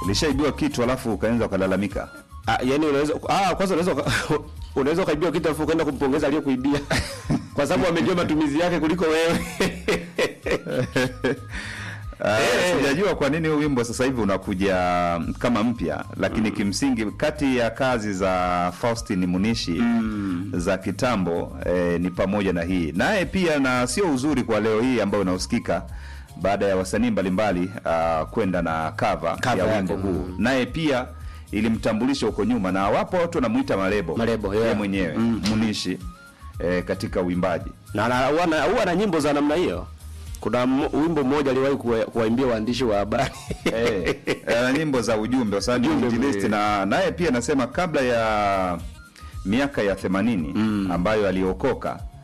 Ulishaibiwa kitu alafu ukaanza ukalalamika. Ah, yani unaweza ah, kwanza unaweza uka- unaweza ukaibiwa kitu alafu ukaenda kumpongeza aliyekuibia kwa sababu amejua matumizi yake kuliko wewe. Uh, sijajua kwa nini huu wimbo sasa hivi unakuja kama mpya, lakini kimsingi kati ya kazi za Faustin Munishi za kitambo eh, ni pamoja na hii naye pia, na sio uzuri kwa leo hii ambayo unaosikika baada ya wasanii mbalimbali uh, kwenda na cover, Cover ya yake, wimbo huu, naye pia ilimtambulisha huko nyuma, na wapo watu wanamuita Marebo, Marebo, yeah. yeye mwenyewe Munishi eh, katika uimbaji na na- huwa na, huwa na nyimbo za namna hiyo. Kuna m- wimbo mmoja aliwahi kuwa- kuwaimbia waandishi wa habari Eh, ana nyimbo za ujumbe kwa ni Ujumbe injilisti, mwe- na naye pia anasema kabla ya miaka ya themanini ambayo aliokoka